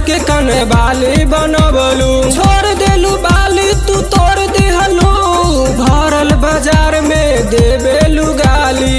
जाके कने बाली बनबलू छोड़ देलू बाली तू तोड़ दिहलू भरल बाजार में देबेलू गाली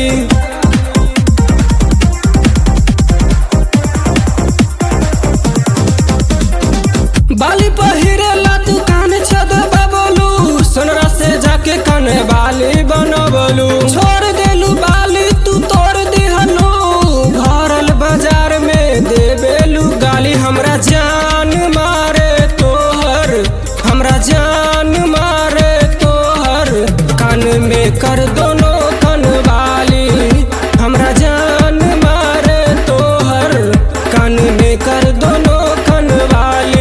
बाली पहिरेला दुकान छद बबलू सोनरा से जाके कने बाली बनबलू छोड़ देलू बाली तू तोड़ दिहलू भरल बाजार में देबेलू गाली हमरा जान मारे तोहर हमरा जान मारे तोहर कान में कर दोनों कन वाली हमरा जान मारे तोहर कान में कर दोनों कन वाली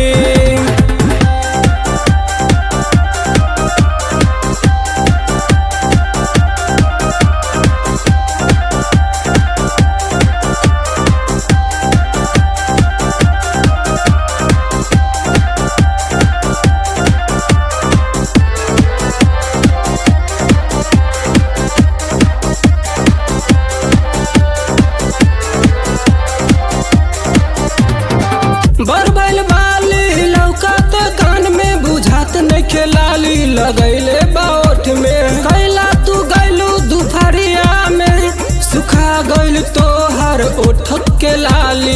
बरबैल बाली लौकात कान में बुझात नइखे लाली लगैले बाओठ में कैला तू गैलू दुपहरिया में सुखा गइल तोहर ओठ के लाली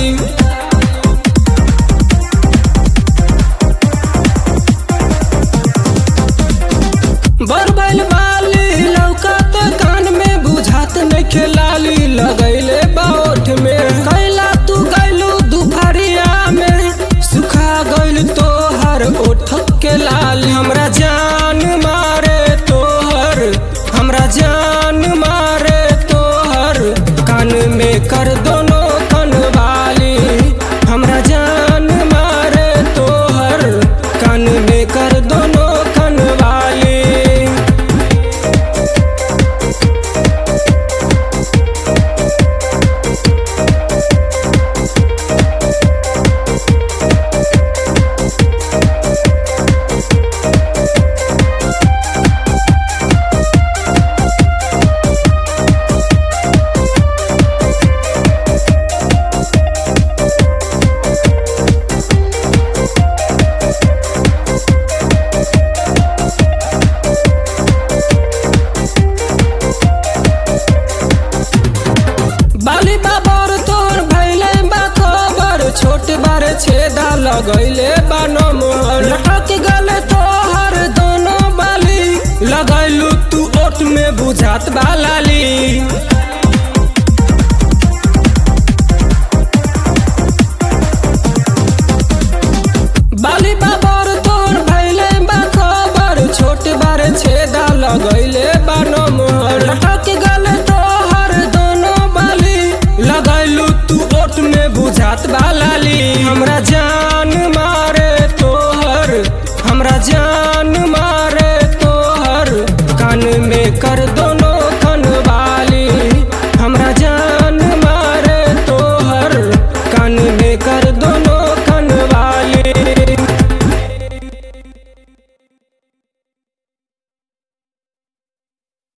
बरबैल बाली लौकात कान में बुझात नइखे लाली लगैले बाओठ में कैला तू गैलू दुपहरिया में सुखा गइल तोहर ओठ के लाली हमरा जान मारे तोहर हमरा जान मारे तोहर कान में कर दोनों कन वाली हमरा जान मारे तोहर कान में कर दोनों कन वाली बाली बाबर तोर भैले बा खबर छोट बारे छेदा लगैले बा नमहर लटक गले तोहर दोनों बाली लगैलू तू ओट में बुझात बा लाली